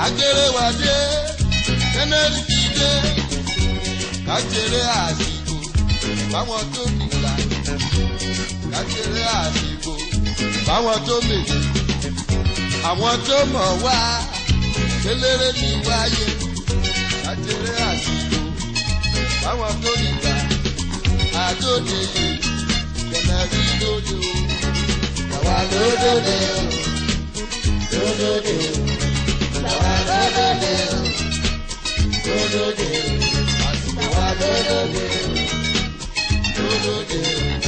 agbèrèwádé kẹ́nẹ́rì ti dé kájèrè àsìkò báwọn tó nìgbà kájèrè àsìkò báwọn tó mèjì àwọn tó mọ̀ wá kéléré ní wáyé kájèrè àsìkò báwọn tó nìgbà àdóde yìí kẹ́nẹ́rì lóde o Àwa lódòdó lódòdó àwa lódòdó lódòdó àwa lódòdó lódòdó.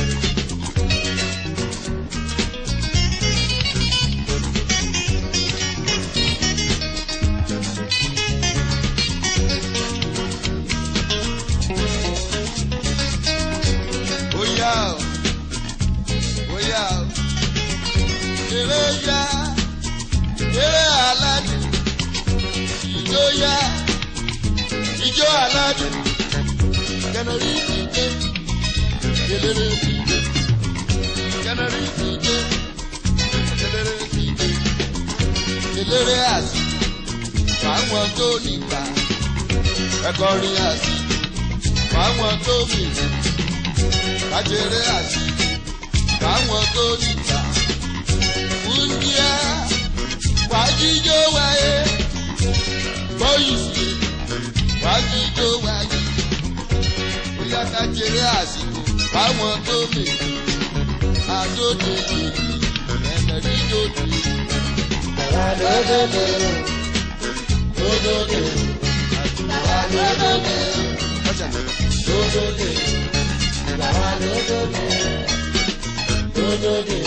bóyá o bóyá o eré yá eré aládùn ìjó yá ìjó aládùn kẹnẹrí ìdíje kelere ìdíje kẹnẹrí ìdíje kelere ìdíje kelere àsì fáwọn tó nígbà ẹkọrin àsì fáwọn tó mìíràn kájèrè àti káwọn tó níta. Wúndíá wájíjó wáyé bóyìí wájíjó wáyé. Bóyá kájèrè àsìkò káwọn tó lè àdóde yìí ẹ̀mẹ̀rí dòde. Àwa lódòdó lódòdó àwa lódòdó lódòdó àwa lódòdó lódòdó.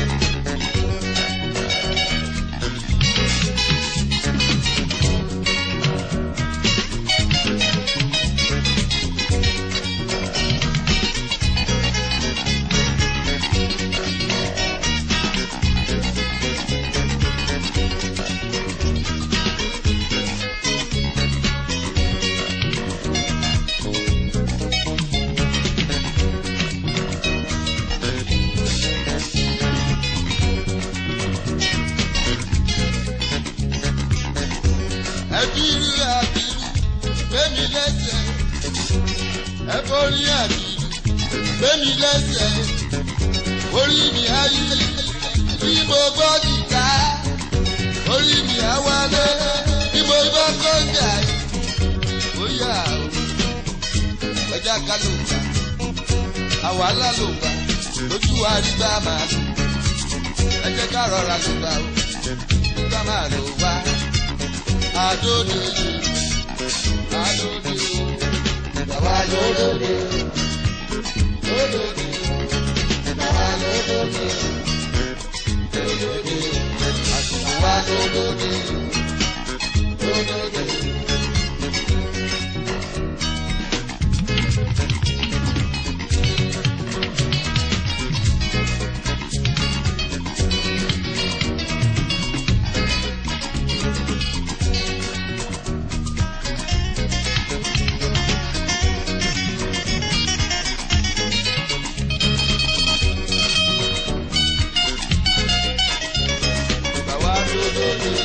Ẹbírú àbírú gbémi lẹ́sẹ̀. Ẹbórí àbírú gbémi lẹ́sẹ̀. Orí mi ayé bí mo gbọ́ jìká. Orí mi àwálé bí mo gbọ́ kọ́ńdà. Bóyá o, ẹja ká ló gbà. Àwàlá ló gbà. Lójú àrígbá máa lò. Ẹ jẹ́ ká rọra ló gbà o. Nígbà máa lò wá adóde adóde Àwa lódòdó lódòdó àwa lódòdó lódòdó àwa lódòdó lódòdó. bàwá dódódó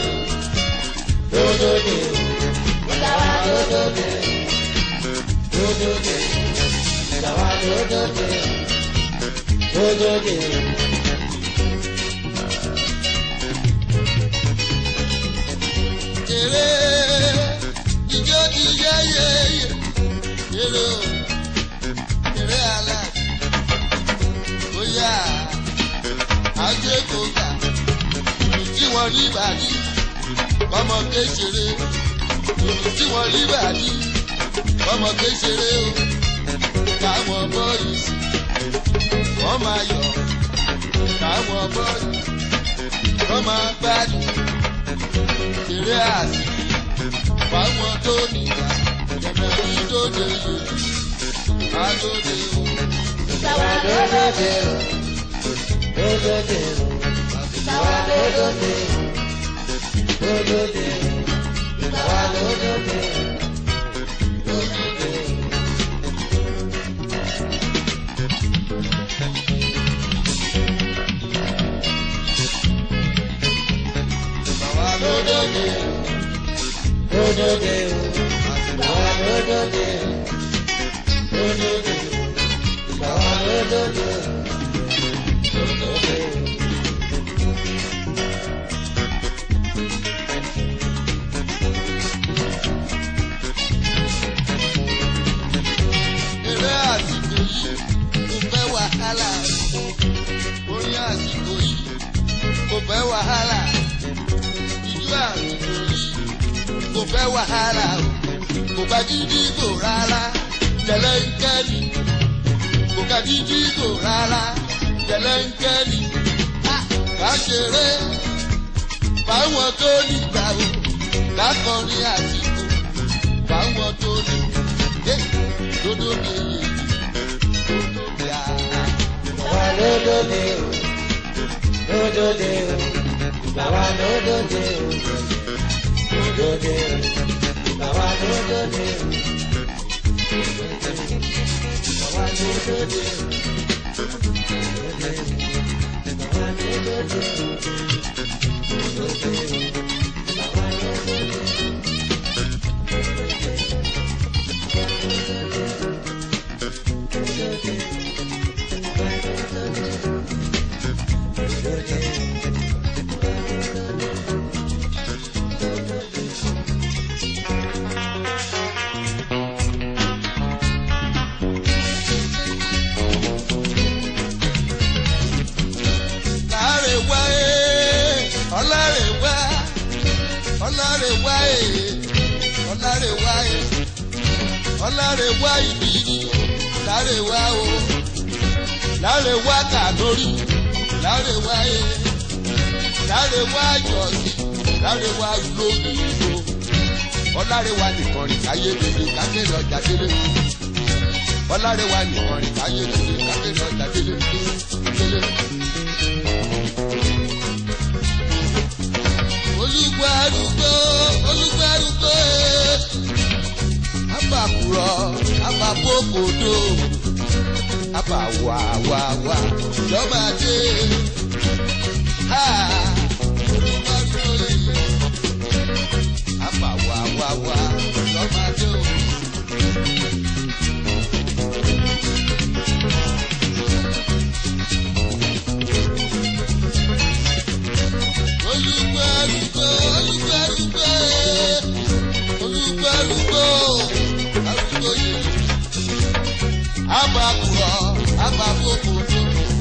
lódòdó àwa lódòdó lódòdó àwa lódòdó lódòdó. kéré ijó ti yé yé yé kéré o kéré àlá bóyá ajé kò gbà ìlú tí wọ́n rí bàdí ọmọ kéṣeré ìlú tí wọ́n rí bàdí ọmọ kéṣeré o káwọn bọ́ọ̀lù sí wọ́n máa yọ̀ káwọn bọ́ọ̀lù wọ́n máa gbádùn kéré àsì fáwọn tó nígbà jẹ̀mẹ̀ ní tó dé yìí adóde o. Àwa lódòdó lódòdó àwa lódòdó lódòdó àwa lódòdó lódòdó. Bàwá lódòdó lódòdè o. Ìgbà wa lódòdè o. Lódòdè o. Ìgbà wa lódòdè o. Lódòdè o. eré àsìkò yìí kò fẹ́ wàhálà orin àsìkò yìí kò fẹ́ wàhálà ìjú àsìkò yìí kò fẹ́ wàhálà o kò bá jíjí kò rárá tẹ̀lé ń kẹ́ni kò ká jíjí kò rárá tẹ̀lé ń kẹ́ni ká ṣeré fáwọn tó nígbà o lákọrin àsìkò fáwọn tó nígbà dodo de dodo de a. Ìgbà wa lódòdè o. Lódòdè o. Ìgbà wa lódòdè o. Lódòdè o. Ìgbà wa lódòdè o. Ìgbà wa lódòdè o. Ìgbà wa lódòdè o. Lódòdè o. Ìgbà wa lódòdè o. Láre wá ee, ọláre wá, ọláre wá ee, ọláre wá ee, ọláre wá ìbírí, láre wá o, láre wá kàdórí, láre wá ee, láre wá jọ̀sí, láre wá lórí ìlú, ọláre wá nìkan rìn káyé bèbè kákéré ọjà délé, ọláre wá nìkan rìn káyé bèbè kákéré ọjà délé délé. olùgbàlùgbò olùgbàlùgbò abàkùrọ̀ abàbòkòdò abàwàwàwà lọ́màdé ha olùgbàlùgbò abàwàwàwà lọ́màdé o. olùgbàlùgbò olùgbàlùgbò olùgbàlùgbò arúgbó yìí abàkùrọ̀ abàbòkòtò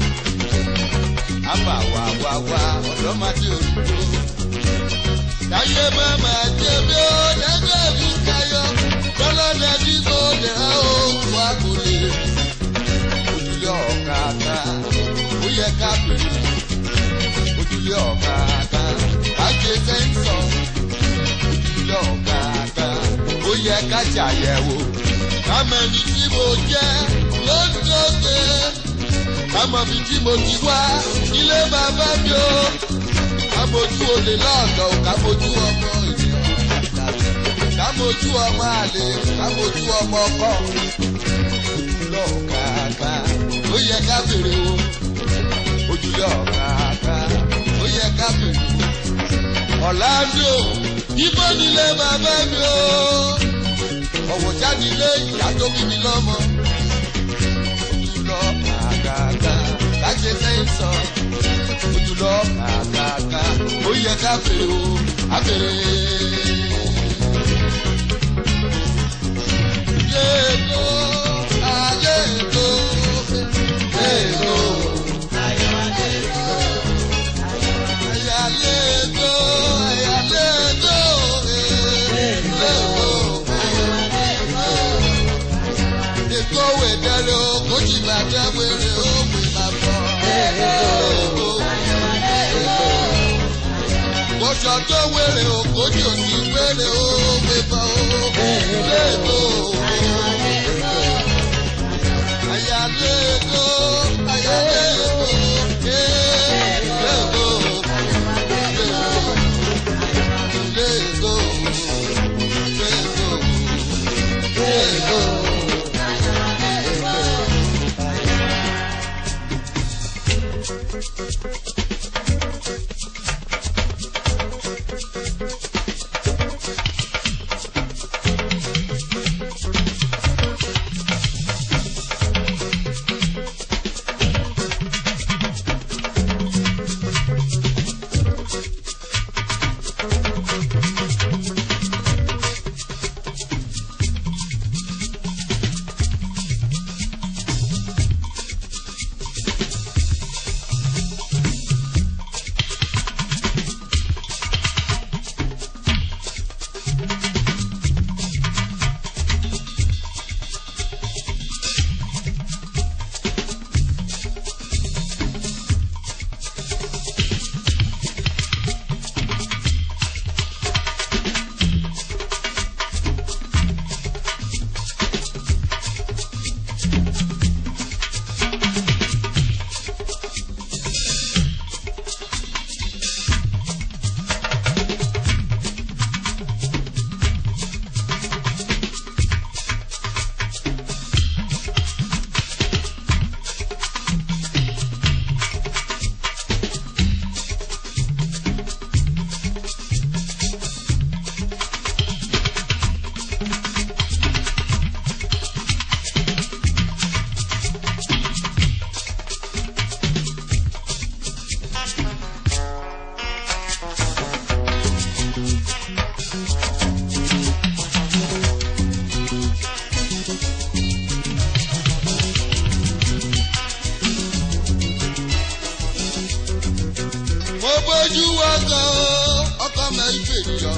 abàwàwàwà ọ̀dọ́màdé olùgbò táyé mama jẹbi ó dẹgbẹ mi kayọ lọlọdẹ tí kò dẹ ó wà kò lè ojúlé ọ̀kadà ó yẹ ká bèrè ojúlé ọ̀kadà kájé sẹ́ńsọ̀ ojúlé ọ̀kadà ó yẹ ká ṣàyẹ̀wò kámẹ́ni tí mo jẹ́ lóńdóde kámọ́bi tí mo ti wá ilé bàbá mi ó kámojú olè lọ́ọ̀dọ̀ kámojú ọmọ ènìyàn kámojú ọmọ àlè kámojú ọmọ ọkọ ojúlé ọ̀kadà ó yẹ ká bèrè o ojúlé ọ̀kadà ó yẹ ká bèrè o ọ̀làndó ibo nílé bàbá mi o ọ̀wọ̀ jáde ilé ìyá tó bí mi lọ́mọ ojúlé ọ̀kadà kájẹ sẹ́yìn sọ ojúlé ọ̀kadà ó yẹ ká bèrè o àbèrè. Yéèkó, ayéèkó, yéèkó. Ayálégbó, ayálégbó, èèlégbó. Èkó wèdèrè o, kò jì bàtà wèrè o, pè má bọ̀. Èèlégbó. Kòsò tó wèrè o, kò jì òsì wèrè o, pè bọ̀ o. Èèlégbó. Ayálégbó, ayálégbó, èèlégbó. Let go, let go, let go. bójú ọkọ̀ ọkọ̀ mẹ́rin fèjọ.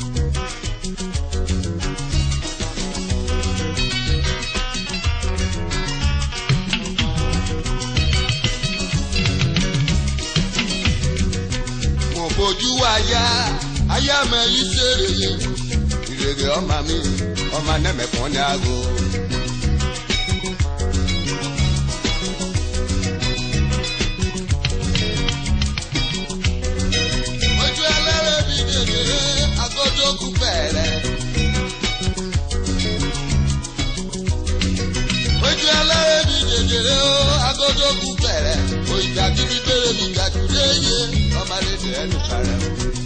mo bójú aya aya mẹ́rin ṣèrèyé ìrègè ọmọ mi ọmọ anẹ́mẹ̀kún ní aago. ojú ẹlẹ́rẹ̀ mi dèdè agodogun bẹ̀rẹ̀. ojú ẹlẹ́rẹ̀ mi dèdè agodogun bẹ̀rẹ̀. òyìnbá kíkí bèrè mi gàdúrà yé ọmọdé tẹ̀ ẹnu kàrẹ́.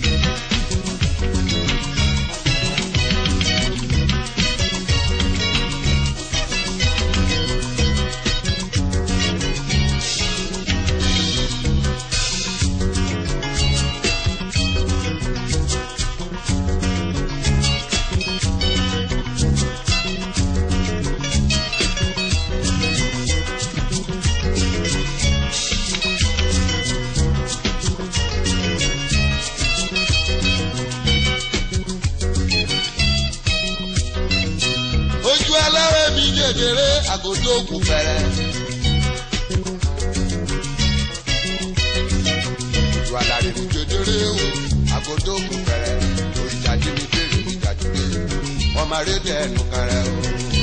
ojú ẹlẹ́rẹ̀ mi dèdèrè àgòdó kù fẹ̀rẹ̀. ojú alárẹ̀ mi dèdèrè o àgòdó kù fẹ̀rẹ̀. òrìṣàjì mi bèrè mi gàdúgbé ọmọ arédè ẹnu kẹrẹ o.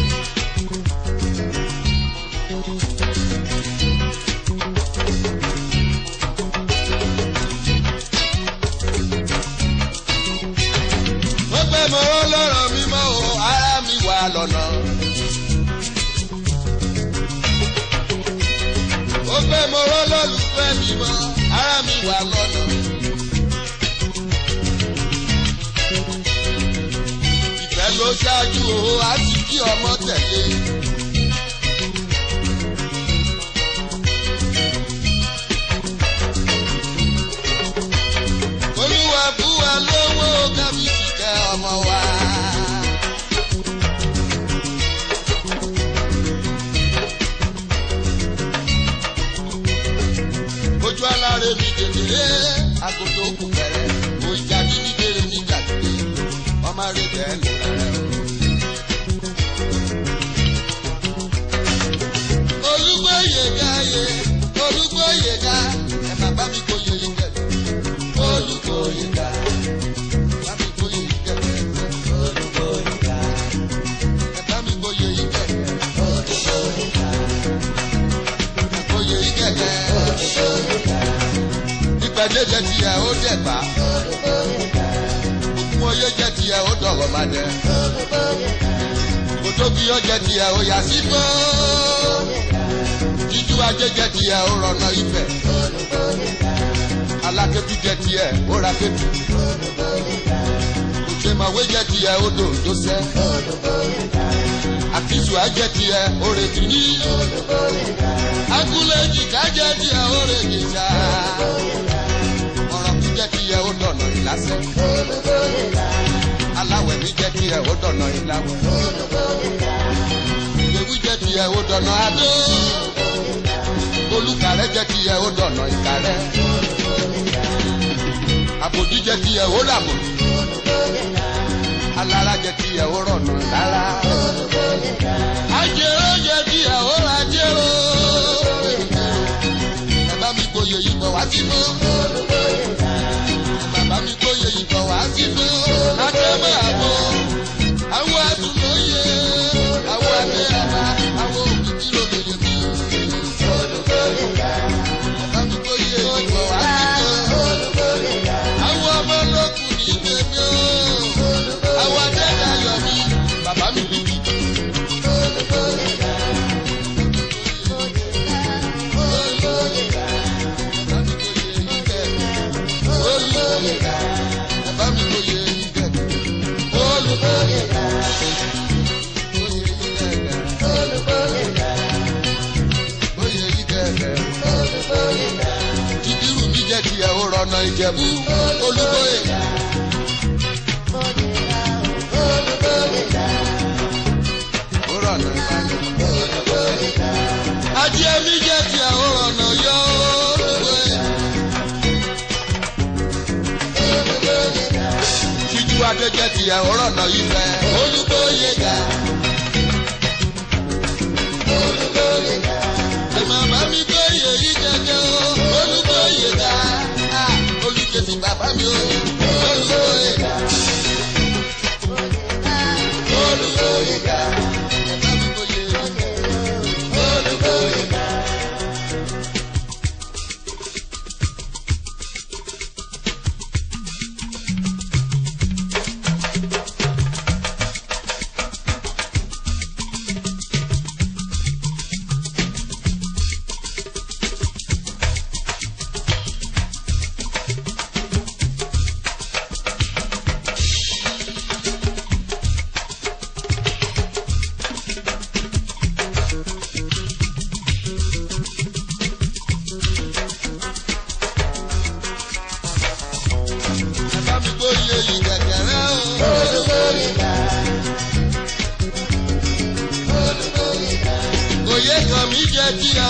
wọ́n pẹ́ mọ́ lọ́rọ̀ mi mọ́ o ara mi wà lọ́nà. ó pẹ́ mọ́ lọ́lùfẹ́ mi mọ́ ara mi wà lọ́nà. ìfẹ́ ló ṣáájú o á sì kí ọmọ tẹ̀lé. olúwa bú wa lówó kábíyèsí kẹ́ ọmọ wa. ojú aláre mi dèdèrè agodo kù fẹ̀rẹ̀ òjà bíbí bèrè ní gàdúgbé ọmọ rẹ̀ bẹ́ẹ̀ ló rẹ̀ o. olúgbóyè gáyé olúgbóyè gá ẹ má bá mi kó yeye kẹlẹ olúgbóyè gá bá mi kó yeye kẹlẹ Olúgbóyèga, ẹ bá mi kó yeye kẹlẹ Olúgbóyèga, kó yeye kẹlẹ Olúgbóyèga, ìpàdé jẹ tiẹ̀ ó dẹ̀ bá Olúgbóyèga, òkun oyé jẹ tiẹ̀ ó dọ̀rọ̀ má dẹ Olúgbóyèga, kòtókì ó jẹ tiẹ̀ ó yà sí fún jíjú ajé jẹ tiẹ̀ ó rọ̀nà ìfẹ́ Olúgbóyèga, alákẹ́tù jẹ tiẹ̀ ó ra kẹ́tù Olúgbóyèga, òṣèmọ̀wé jẹ tiẹ̀ ó dò tó sẹ́ Olúgbóyèga, àkísù ajẹ tiẹ̀ ó retí ní Olúgbóyèga, agúlẹ̀ jìká jẹ tiẹ̀ ó retí sá Olúgbóyèga, ọ̀rọ̀ kú jẹ tiẹ̀ ó dọ̀nà ìlàsẹ́ Olúgbóyèga, aláwẹ̀ mi jẹ tiẹ̀ ó dọ̀nà ìlàwẹ̀ Olúgbóyèga, ìgbéwí jẹ tiẹ̀ ó dọ̀nà adó olùkàrẹ́ jẹ tiẹ̀ ó dọ̀nà ìkàrẹ́ àbòdí jẹ tiẹ̀ ó ràbò alára jẹ tiẹ̀ ó rọ̀nà lára ajẹ́rọ́ jẹ tiẹ̀ ó ra jẹ́rọ́ ẹ bá mi gbóyè yìí bọ̀ wá sínú bàbá mi gbóyè yìí bọ̀ wá sínú akẹ́mẹ́ àbọ̀ àwọn àtúnlóye àwọn àgbẹ̀ àbá àwọn òkìkí lóbìnrin mi bàbá mi gbóyè yìí bọ̀ wá sínú àwọn ọmọ olókùn ní tèmi o àwọn adẹ́dá yọ mí bàbá mi bìbí. bàbá mi gbóyè yìí kẹ́ olùkóyè bàbá mi gbóyè yìí kẹ́ olùkóyè gbóyè yìí kẹ́ gbóyè yìí kẹ́ ìdírù mi jẹ́ tiẹ̀ ó rọ̀nà ìjẹ̀bú olùkóyè. ó rọ̀nà ìbàdàn. ajé mi jẹ́ tiẹ̀ ó rọ̀nà yọ olùkóyè. tìyàwó rọ̀nà ìfẹ́. olùkóyè ga. olùkóyè ga. ẹ máa bá mi kóyè yí jẹjẹ o. olùkóyè ga. olùkèsì bàbá mi o. olùkóyè ga. olùkóyè ga. ẹ bá mi kóyè. olùkóyè ga. ẹ bá mi kóyè yí kẹ̀kẹ́rẹ́ o. olùkóyè ga. olùkóyè ga. òye kan mi jẹ́ tí a